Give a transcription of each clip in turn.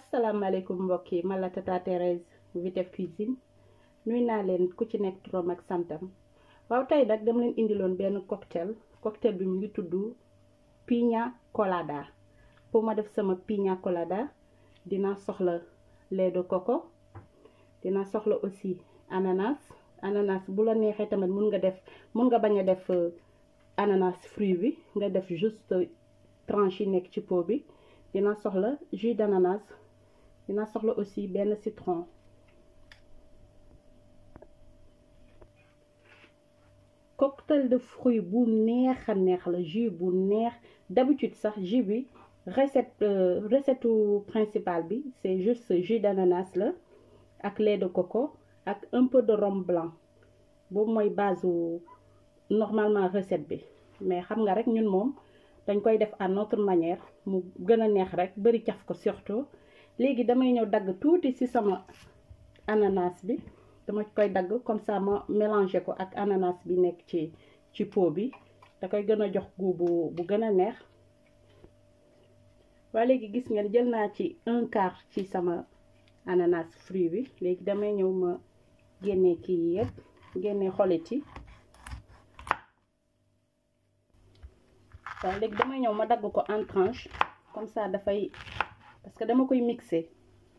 asalaamaaleykum mbokk yi man la tata Thérèse Vitef Cuisine nuy naa leen ku ci nekk turam ak santam waaw tey nag dama leen indiloon benn cocktail cocktail bi mu ngi tudd piña colada pour ma def sama piña colada dina soxla lait de coco dina soxla aussi ananas ananas bu la neexee tamit mun nga def mun nga bañ a def ananas fruit bi nga def juste tranche yi nekk ci pot bi dina soxla jus d'ananas dina soxla aussi benn citron cocktail de fruits bu neex a neex la jus bu neex d'habitude sax jus bi recette recette principale bi c'est juste jus d'ananas la ak lait de coco ak un peu de rhum blanc boobu mooy base normalement recette bi mais xam nga rek ñun moom dañ koy def à notre manière mu gën a neex rek bari caf ko surtout léegi damay ñëw dagg tuuti ci sama ananas bi dama koy dagg comme ça ma mélanger ko ak ananas bi nekk ci ci pot bi da koy gën a jox goût bu bu gën a neex waa léegi gis ngeen jël naa ci un quart ci sama ananas fruit bi léegi damay ñëw ma génnee kii yëpp génnee xolit yi waaw léegi damay ñëw ma dagg ko en tranche comme ça dafay parce que dama koy mixer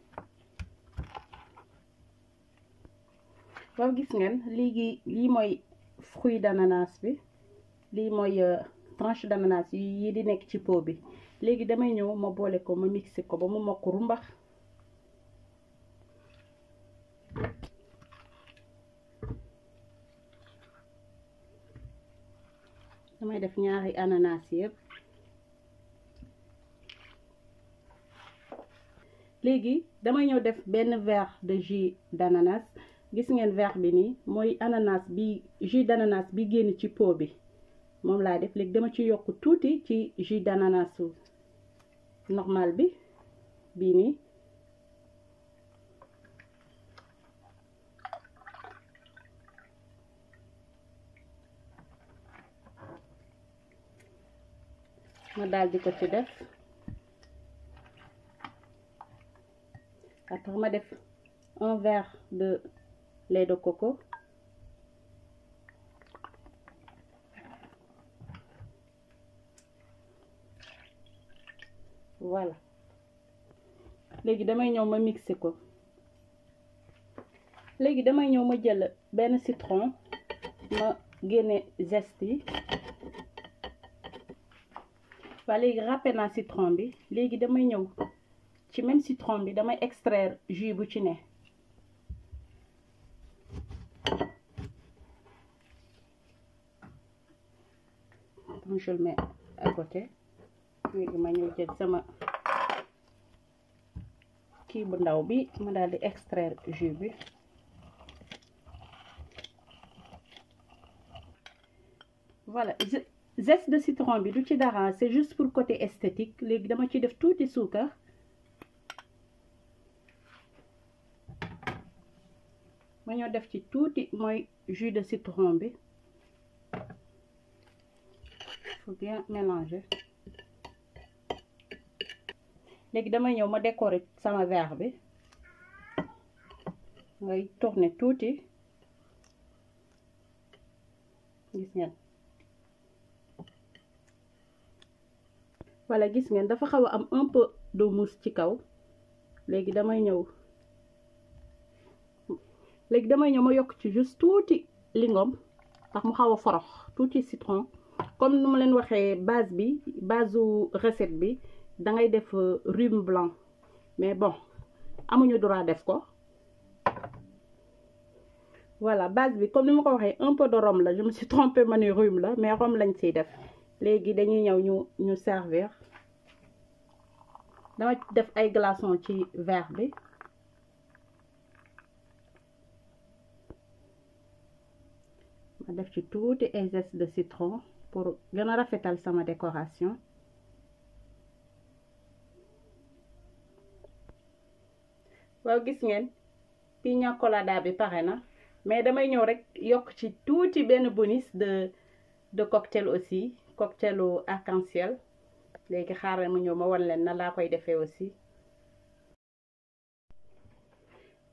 waaw gis ngeen léegi lii mooy fruit d'ananas bi lii mooy tranche d'ananas yi di nekk ci pot bi léegi damay ñëw ma boole ko ma mixer ko ba mu mokk rumbax damay def ñaari ananas yëpp léegi damay ñëw def benn verre de jus d'ananas gis ngeen verre bi nii mooy ananas bi jus d'ananas bi génn ci pot bi moom laa def léegi dama ci yokk tuuti ci jus d'ananas normal bi bii nii ma daal di ko ci def après ma def un verre de lait de coco voilà léegi damay ñëw ma mixer ko léegi damay ñëw ma jël benn citron ma génne zeste yi waa léegi râpé naa citron bi léegi damay ñëw ci même citron bi damay extraire jus bu ci ne donc je le mets à côté léegi ma ñëw jël sama kii bu ndaw bi ma daal di extraire jus bi voilà zeste de citron bi du ci dara c'est juste pour côté esthétique léegi dama ci def tuuti suukar ma ñoo def ci tuuti mooy jus de citron bi faut bien mélanger léegi damay ñëw ma décorer sama verre bi ngay tourner tuuti gis ngeen voilà gis ngeen dafa xaw a am un peu de mousse ci kaw léegi damay ñëw léegi damay ñëw ma yokk ci juste tuuti lingom ndax mu xaw a forox tuuti citron comme nu ma leen waxee base bi base u recette bi da ngay def rhum blanc mais bon amuñu droit def ko voilà base bi comme ni ma ko waxee un peu de rhum la je me suis trompée ma ni rhum la mais rhum lañ ciy def léegi dañuy ñëw ñu ñu servir dama def ay glaçons ci verre bi ma def ci tuuti ay zeste de citron pour gën a rafetal sama décoration waaw gis ngeen piña colada bi pare na mais damay ñëw rek yokk ci tuuti benn bonus de de cocktail aussi cocktailu arc-en-ciel léegi xaaral ma ñëw ma wan leen na laa koy defee aussi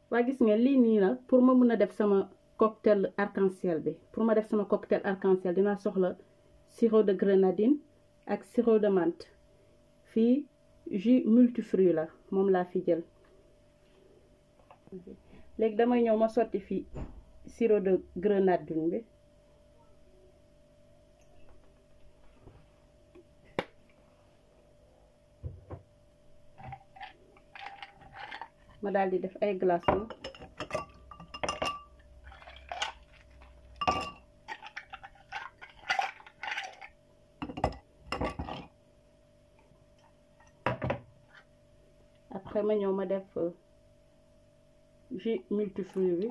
waa gis ngeen lii nii la pour ma mun a def sama cocktail arc-en-ciel bi pour ma def sama cocktail arc-en-ciel dinaa soxla sirop de grenadine ak sirop de menthe fii jus multifruit la moom laa fi jël léegi damay ñëw ma sotti fii sirop de grenadine bi ma daal di def ay glaçons après ma ñëw ma def jus multifruit bi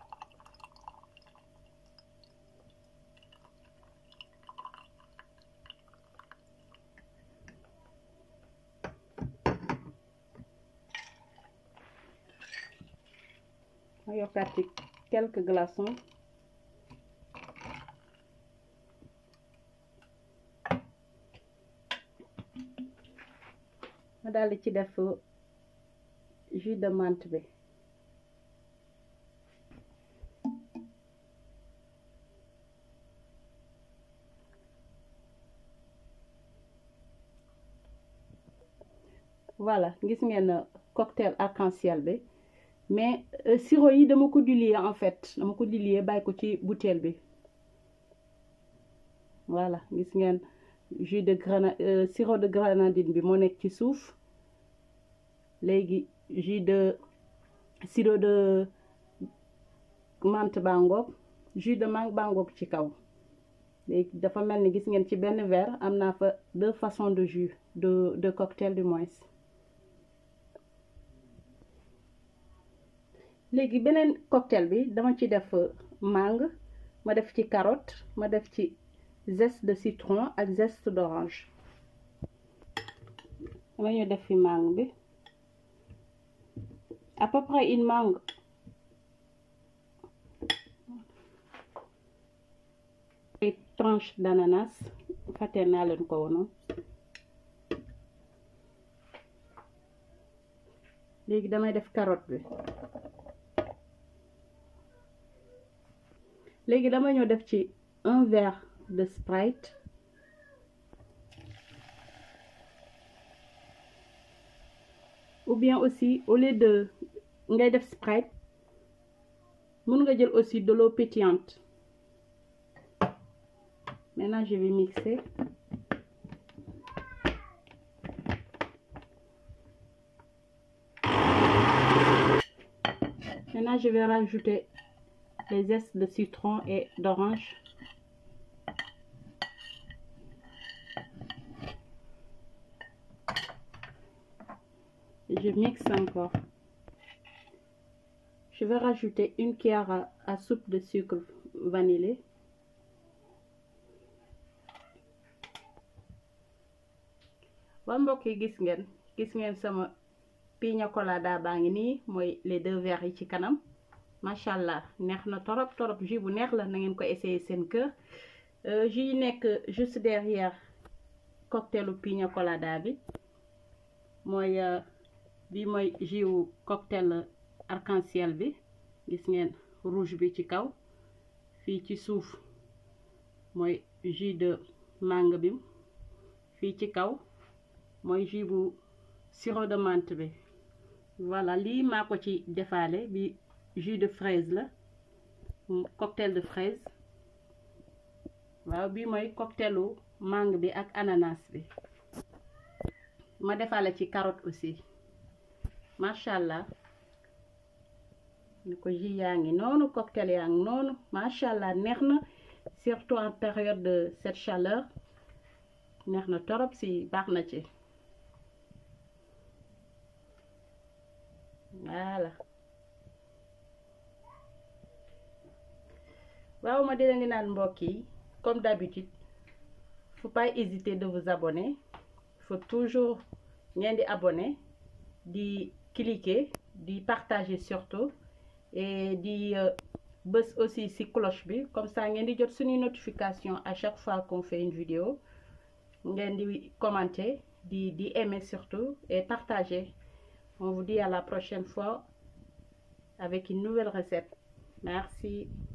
ma yokkaat ci quelques glaçons ma daldi ci def jus de menthe bi voilà gis ngeen cocktail arc-en-ciel bi mais sirop yi dama ko diluer en fait dama ko diluer bàyyi ko ci bouteille bi voilà gis ngeen jus de grana sirop de grenadine bi moo nekk ci suuf léegi jus de sirop de menthe bangoog jus de mangue bangoog ci kaw léegi dafa mel ni gis ngeen ci benn verre am naa fa deux façons de jus de de cocktail du moins léegi beneen cocktail bi dama ci def mangue ma def ci carotte ma def ci zeste de citron ak zeste d'orange dama ñu def fi mangue bi à peu près une mangue ay tranche d'ananas fàtte naa leen ko wonoon léegi damay def carotte bi léegi dama ñëw def ci un verre de Sprite ou bien aussi au lieu de ngay def Sprite mën nga jël aussi de l'eau pétillante maintenant je vais mixer maintenant je vais rajouter les zestes de citron et d'orange je mixe encore je vais rajouter une cuillère à, à soupe de sucre vanillé ba mbokk yi gis ngeen gis ngeen sama piña colada baa ngi nii mooy les deux verres yi ci kanam macha allah neex na torop torop jus bu neex la na ngeen ko essayer seen kër jus yi nekk juste derrière cocktail piña colada bi mooy bi mooy jus wu cocktail arc-en-ciel bi gis ngeen rouge bi ci kaw fii ci suuf mooy jus de mangue bi fii ci kaw mooy jus bu sirop de menthe bi voilà lii maa ko ci defaale bi jus de fraise la cocktail de fraise waaw bii mooy cocktailu mangue bi ak ananas bi ma defaale ci carotte aussi macha allah ni ko jus yaa ngi noonu cocktail yaa ngi noonu macha allah neex na surtout en période de cette chaleur neex na torop si baax na ci voilà waaw ma di leen di naan mbokk yi comme d'habitude faut pas hésiter de vous abonner faut toujours ngeen di abonner di cliquer di partager surtout et di bës aussi ci cloche bi comme ça ngeen di jot suñuy notification à chaque fois qu'on fait une vidéo ngeen di commenter di di aimer surtout et partager on vous dit à la prochaine fois avec une nouvelle recette merci